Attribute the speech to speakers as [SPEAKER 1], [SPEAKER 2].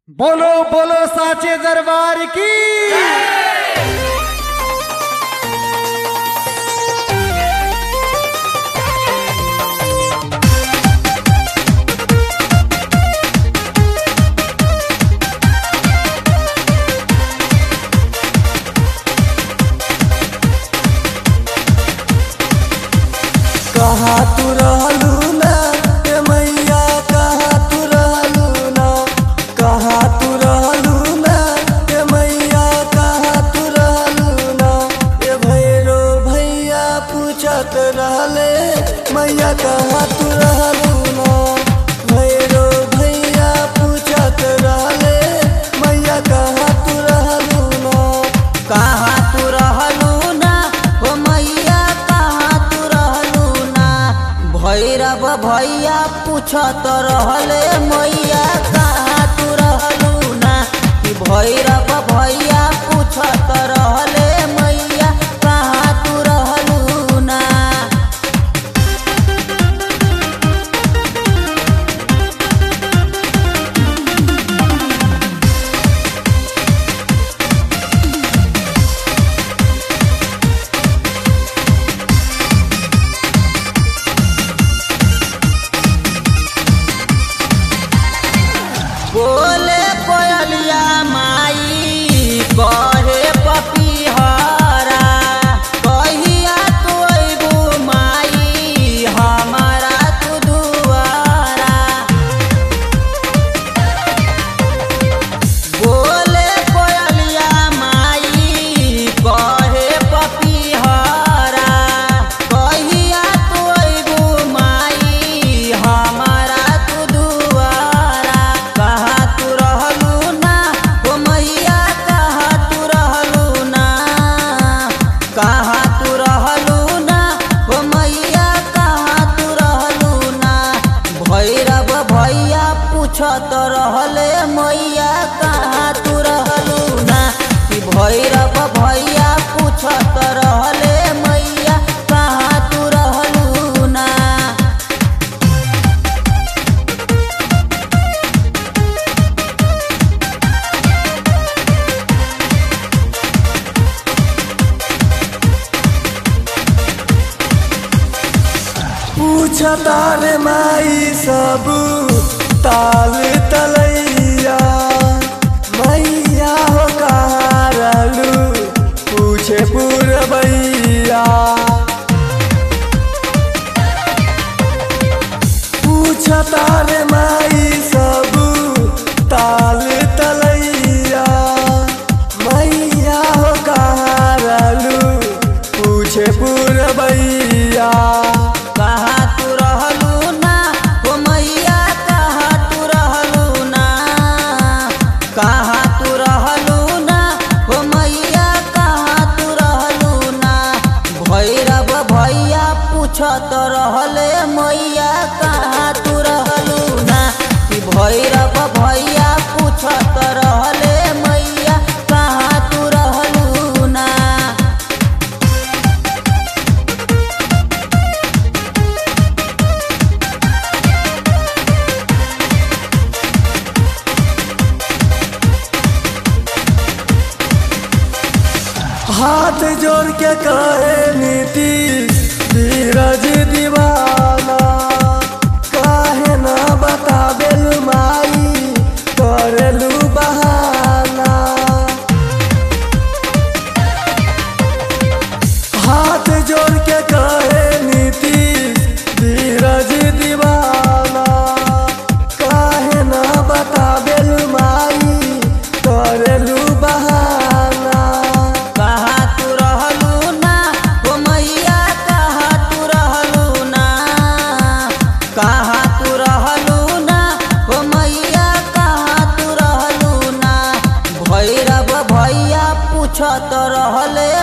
[SPEAKER 1] बोलो बोलो साचे दरबार की
[SPEAKER 2] कहा तू रहलू ना ए मैया कहा तू रहलू ना कहा तू रहलू ना ए मैया कहा तू रहलू ना ए भैरो भैया पूछत रहले मैया कहा तू रहलू ना भैरो भैया पूछत रहले मैया कहा तू रहलू ना
[SPEAKER 3] कहाँ तू रहलू ना हो मैया कहाँ तू रहलू ना भैरव भैया पूछत रहले मैया कहाँ तू रहलू ना कि भैरव भैया पूछत रहले मैया कहाँ तू रहलू ना बोले कोयलिया माई कहे पपीहरा कहिया तू अइबू माई हमारा तू दुआरा बोले कोयलिया माई कहे पपीहरा कहिया तू अइबू माई हमारा तू दुआरा कहाँ तू रहलू ना हो मैया कहाँ तू रहलू ना कहाँ तू रहलू ना हो मैया कहाँ तू रहलू ना भैरव भैया पूछत रहले मैया कहाँ तू रहलू ना कि भैरव भैया पूछत रहले मैया कहाँ तू रहलू ना
[SPEAKER 2] पूछता रे माई सब ताल तलैया मैया हो कहाँ रहलू पूछे पुरबैया पूछता रे माई सब ताल तलैया मैया हो कहाँ रहलू पूछे पुरबैया
[SPEAKER 3] कहाँ तू रहलू ना हो मैया कहाँ तू रहलू ना कहाँ तू रहलू ना हो मैया कहाँ तू रहलू ना भैरव भैया पूछत रहले मैया कहाँ तू रहलू ना कि भैरव भैया पूछत रहले मैया कहाँ तू रहलू ना
[SPEAKER 2] हाथ जोड़ के कहे नीति धीरज दीवाना काहे ना बताबेल माई करेलू बहाना हाथ जोड़ के कहे नीति धीरज दीवाना काहे ना बताबेल माई करेलू बहाना
[SPEAKER 3] कहाँ तू रहलू ना हो मैया कहाँ तू रहलू ना कहाँ तू रहलू ना हो मैया कहाँ तू रहलू ना भैरव भैया पूछत रहले